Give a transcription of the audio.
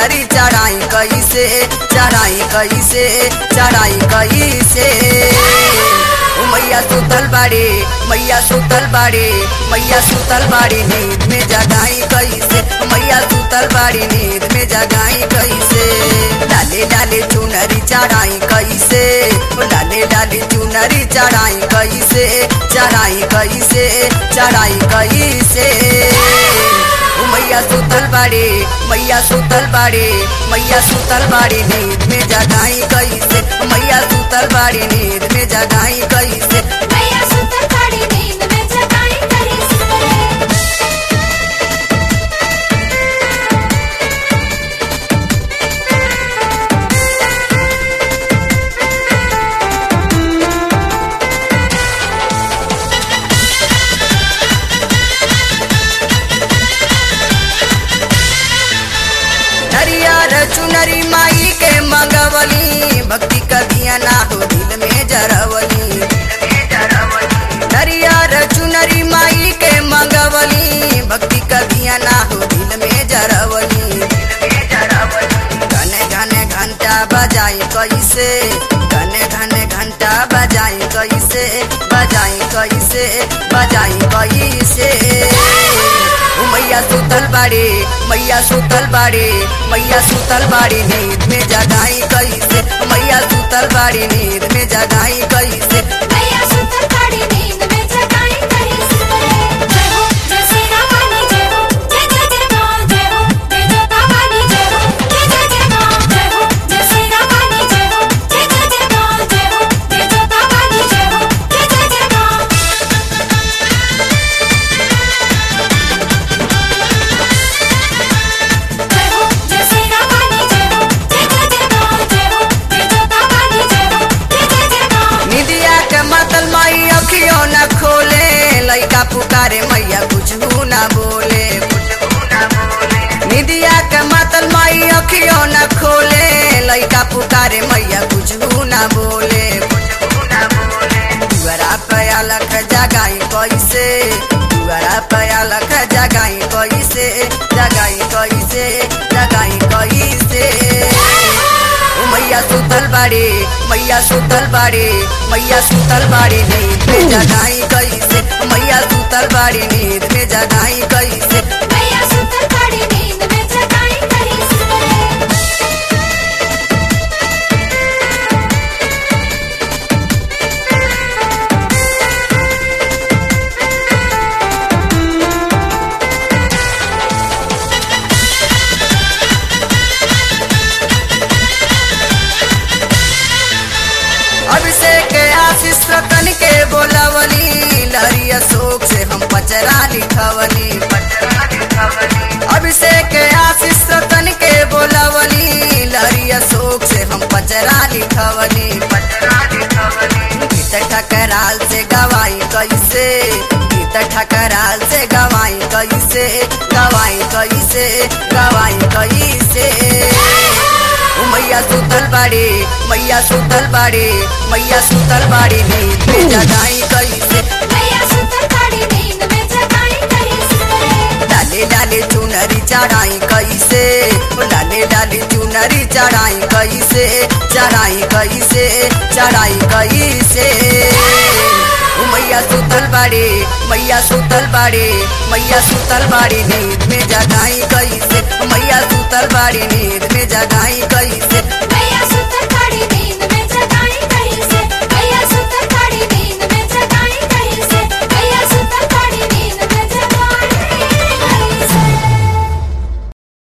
चुनरी चढ़ाई कैसे चढ़ाई कैसे चढ़ाई कैसे ओ मैया सुतल बाड़ी मैया सुतल बाड़ी मैया सुतल बाड़ी नींद में जगाई कैसे मैया सुतल बाड़ी नींद में जगाई कैसे डाले डाले चुनरी चढ़ाई कैसे ओ डाले डाले चुनरी चढ़ाई कैसे चढ़ाई कैसे चढ़ाई कैसे ओ मैया सुतल बाड़ी मैया सुतल बाड़ी मैया सुतल बाड़ी नींद में जगाई कैसे मैया सुतल बाड़ी नींद में जगाई कैसे मैया सुतल बाड़ी नींद में जगाई कैसे नरियर चुनरी माई के मंगवली भक्ति कदिया ना हो दिल में जरवली नरियर चुनरी माई के मंगवली भक्ति कदिया ना हो दिल में जरवली घने घने घंटा बजाई कैसे घने घने घंटा बजाई कैसे बजाई कैसे बजाई कैसे ओ मैया सुतल बाड़ी मैया सुतल बाड़ी मैया सुतल बाड़ी नींद में जगाई कैसे मैया सुतल बाड़ी नींद में जगाई कैसे मैया सुतल बाड़ी नींद में जगाई कैसे जय हो जय श्री राम वाली जय हो जय जय जय मां जय हो जय जोता वाली जय हो जय जय जय मां जय हो जय श्री राम वाली जय हो जय जय जय मां जय हो जय जोता वाली जय हो जय जय जय मां जय हो जय श्री राम वाली जय हो जय जय जय मां जय हो जय जोता वाली जय हो जय जय जय मां निदिया के मतल माई अखियों न खोले लइका पुकारे मैया कुछ न बोले निदिया के मतल माई अखियों न खोले लइका पुकारे मैया कुछ न बोले दुआरा पया लख जगाई कैसे दुआरा पया लख जगाई कैसे जगाई कैसे जगाई कैसे ओ मैया सुतल बाड़ी मैया सुतल बाड़ी मैया सुतल बाड़ी नींद में जगाई कैसे मैया सुतल बाड़ी नींद में जगाई कैसे मैया सुतल बाड़ी नींद में जगाई कैसे अभिषेक आशीष रतन के बोलावली लहरी अशोक से हम पचरा लिखवली अभिषेक आशीष रतन के बोलावली लहरी अशोक से हम पचरा लिखवली गीत ठकराल से गवाई कैसे गीत ठकराल से गवाई कैसे गवाई कैसे गवाई कैसे ओ मैया सुतल बाड़ी मैया सुतल बाड़ी मैया सुतल बाड़ी नींद में जगाई कैसे मैया सुतल बाड़ी नींद में जगाई कैसे डाले डाले चुनरी चढ़ाई कैसे ओ डाले डाले चुनरी चढ़ाई कैसे चढ़ाई कैसे चढ़ाई कैसे ओ मैया सुतल बाड़ी मैया सुतल बाड़ी मैया सुतल बाड़ी नींद में जगाई कैसे मैया सुतल बाड़ी नींद में जगाई कैसे